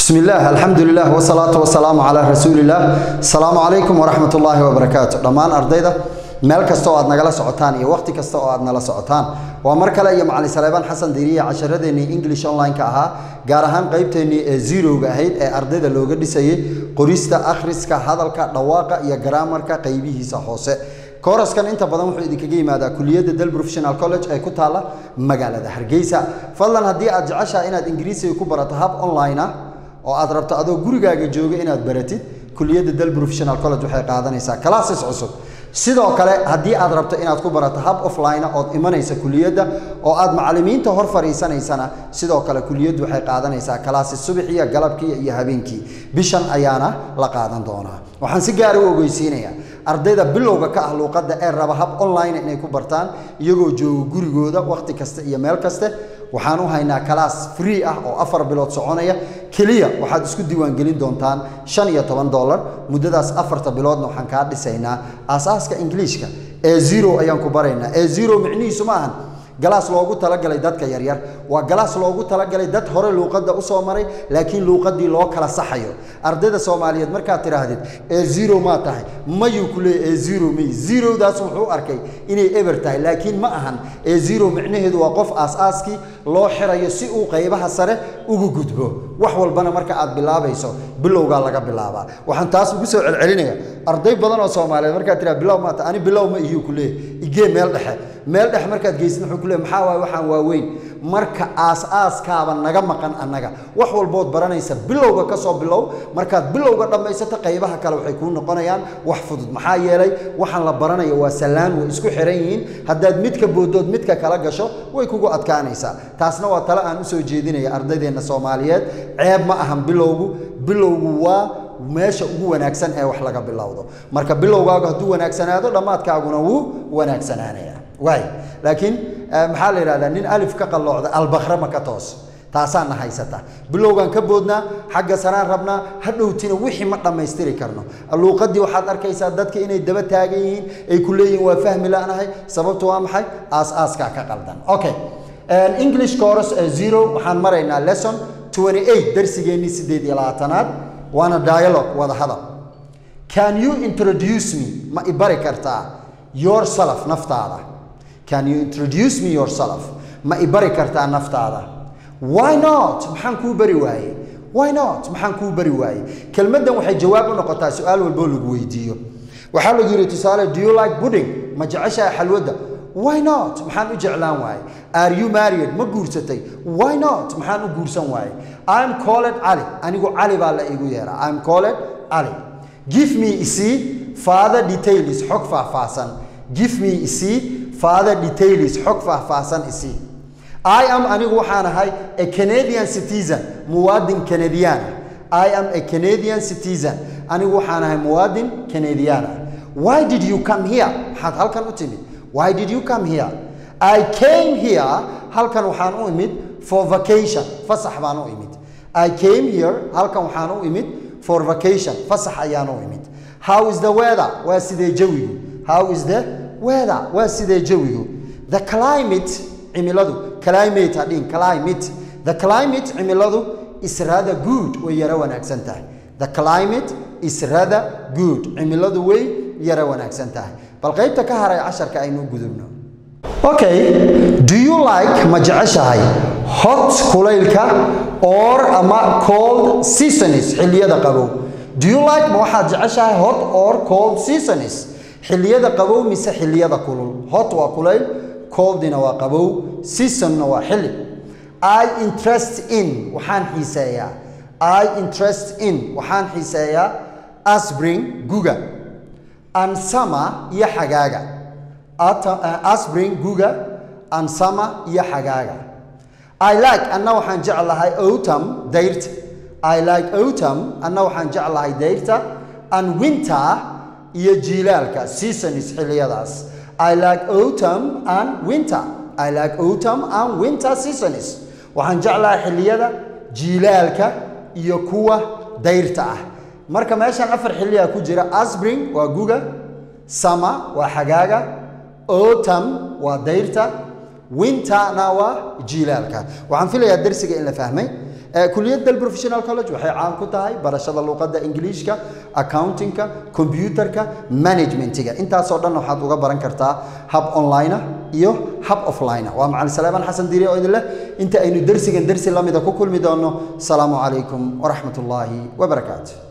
بسم الله الحمد لله والصلاة والسلام على رسول الله السلام عليكم ورحمة الله وبركاته دمان أرضيدا meel kasta oo aad nagala socotaan iyo waqti kasta oo aad nala socotaan waa mar kale iyo macalin saleebaan xasan diiriye casharadeenii english online-ka ahaa gaar ahaan qaybteennii ee zerowga ahayd ee ardayda looga dhisayay qorista akhriska hadalka dhawaaqa iyo garaamarka qaybihiisa hoose kooraskan inta badan wuxuu idinkaga yimaadaa kuliyadda del professional college ee ku taalla magaalada hargeysa fadlan haddii aad jeceshaha inaad ingiriisiga ku barato hab online ah oo aad rabto adoo gurigaaga jooga inaad baratid kuliyadda del professional college waxay qaadanaysaa classes cusub sidoo kale haddii aad rabto inaad ku barato hab offline ood imanaysa kuliyadda oo aad macallimiinta hor fadhiisanaysana sidoo kale kuliyaddu waxay qaadanaysaa classes subaxiya galabkii iyo habeenkii bishan ayaana la qaadan doonaa waxaan si gaara u ogeysiinayaa ardayda bilowga ka ah luuqadda ee raba hab online inay ku bartaan iyagoo jooga gurigooda wakhti kasta iyo meel kaste waxaan u haynaa kalaas free ah oo afar bilood soconaya keliya waxaad isku diiwaangelin doontaan shan iyo toban dollar muddadaas afarta biloodna waxaan kaa dhisaynaa aasaaska ingiliishka ee zero ayaan ku baraynaa ee zero micnihiisu ma ahan galaas loogu talagalay dadka yaryar waa galaas loogu talagalay dad hore luuqadda usoo maray laakiin luuqaddii loo kala saxayo ardayda soomaaliyeed markaad tidhaahdid ee zero maa tahay mayuu ku leeyay ee zero may zerodaas wuxuu arkay inay eber tahay laakiin ma ahan ee zero micnaheedu waa qof aas-aaskii loo xirayo si uu qaybaha sare ugu gudbo wax walbana marka aad bilaabayso bilowgaa laga bilaabaa waxaan taas ugu soo celcelinaya arday badan oo soomaaliyeed markaad tiraa bilow maata ani bilow ma iyuu ku leeyay igee meel dhexe meel dhexe markaad geysid wuxuu ku leeyay maxaa waaye waxaan waaweyn marka aas-aaskaaba naga maqan annaga wax walbood baranaysa bilowga ka soo bilow markaad bilowga dhammaysato qaybaha kale waxay kuu noqonayaan wax fudud maxaa yeelay waxaan la baranayo waa sallaan way isku xiran yihiin haddaad midka boodood midka kala gasho way kugu adkaanaysaa taasna waa tale aan usoo jeedinaya ardaydeenna soomaaliyeed ceeb ma ahan bilowgu bilowgu waa meesha ugu wanaagsan ee wax laga bilowdo marka bilowgaagu hadduu wanaagsanaado dhammaadkaaguna wuu wanaagsanaanaya waay laakiin maxaa la yidhahdaa nin alif ka qalloocda albakra ma ka toos taasaana haysata bilowgaan ka boodnaa xagga saraan rabnaa hadhowtina wixii ma dhammaystiri karno luuqaddii waxaad arkaysaa dadka inay daba taagan yihiin ay ku leeyihin waa fahmi la'nahay sababtu waa maxay aas-aaskaa ka qaldan okay english course zero waxaan maraynaa lesson 28 darsigeennii siddeed iyo labaatanaad waana dialogue wada hadal can you introduce me ma i bari kartaa yourself naftaada can you introduce me yourself ma i bari kartaa naftaada why not maxaan kuu bari waaye why not maxaan kuu bari waaye kelmaddan waxay jawaab u noqotaa su-aal walboo lagu weydiiyo waxaa lagu yidhi tusaale do you like pudding ma jeceshahay xalwadda why not maxaan u jeclaan waaye are you married ma guursatay why not maxaan u guursan waaye i'm called cali anigu cali baa la iigu yeeraa i'm called cali give me isii father details xog faahfaahsan give me isii father details xog faahfaahsan isii I am anigu waxaan ahay a Canadian citizen muwaadin Canadian I am a Canadian citizen anigu waxaan ahay muwaadin Canadian Why did you come here maxaad halkan u timid Why did you come here I came here halkan waxaan u imid for vacation fasax baan u imid I came here halkan waxaan u imid for vacation fasax ayaan u imid How is the weather waa sidee jawigu How is the weather waa sidee jawigu The climate cimiladu climate hadhin climate the climate cimiladu is rather good way yara wanaagsan tahay the climate is rather good cimiladu way yara wanaagsan tahay bal qaybta ka haray casharka aynu gudubno okay do you like ma jeceshahay hot kulaylka or ama cold seasons xilliyada qabow do you like ma waxaad jeceshahay hot or cold seasons xilliyada qabow mise xilliyada kulul hot waa kulayl coldina waa qabow seasonna waa xilli i interest in waxaan xiiseeyaa i interest in waxaan xiiseeyaa asbring guga and summer iyo xagaaga asbring guga and summer iyo xagaaga i like anna waxaan jeclahay autumn dayrta i like autumn anna waxaan jeclahay dayrta and winter iyo jiilaalka seasons xilliyadaas I like autumn and winter. I like autumn and winter seasons. Waxaan jeclahay xilliyada jiilaalka iyo kuwa dayrta ah. Marka meeshan afar xilliya ku jira spring waa guga, summer waa xagaaga, autumn waa dayrta, winterna waa jiilaalka. Waxaan filayaa darsiga in la fahmay. kuliyad del professional college waxay caan ku tahay barashada luqadda ingiliishka accountingka computerka managementiga intaasoo dhan waxaad uga baran kartaa hab online iyo hab offline waa macalin saleebaan xasan diiri oo idin leh inta aynu dersigan dersi lamida ku kulmi doono asalaamu calaykum waraxmat ullaahi wabarakaatu